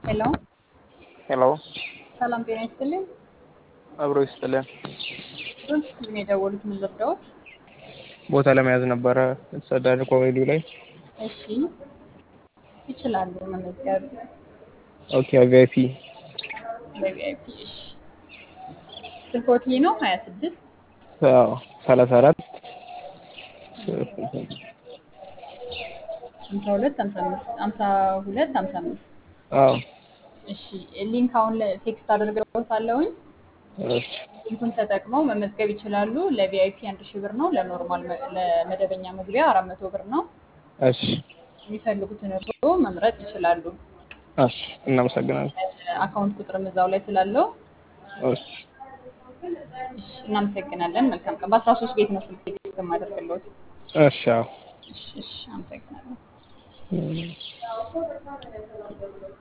ሄሎ ሄሎ ሰላም ጤና ይስጥልኝ። አብሮ ይስጥልን። ዶንት ምን የደወሉት ምን ልርዳዎት? ቦታ ለመያዝ ነበረ ጸዳል ኮሜዲ ላይ። እሺ ይችላሉ መመዝገብ ኦኬ ቪአይፒ በቪአይፒ። እሺ ስልኮት ይህ ነው ሀያ ስድስት ሰላሳ አራት ሀምሳ ሁለት ሀምሳ አምስት ሀምሳ ሁለት ሀምሳ አምስት አዎ እሺ ሊንክ አሁን ቴክስት አድርገውታለሁኝ። እሺ ሊንኩን ተጠቅመው መመዝገብ ይችላሉ። ለቪአይፒ አንድ ሺህ ብር ነው። ለኖርማል ለመደበኛ መግቢያ አራት መቶ ብር ነው። እሺ የሚፈልጉትን እርስዎ መምረጥ ይችላሉ። እሺ እናመሰግናለን። አካውንት ቁጥርም እዛው ላይ ስላለው እሺ እሺ፣ እናመሰግናለን። መልካም ቀን። በአስራ ሶስት ቤት ነው ስልክ ቴክስት የማደርግልዎት። እሺ አዎ እሺ፣ እሺ፣ አመሰግናለሁ።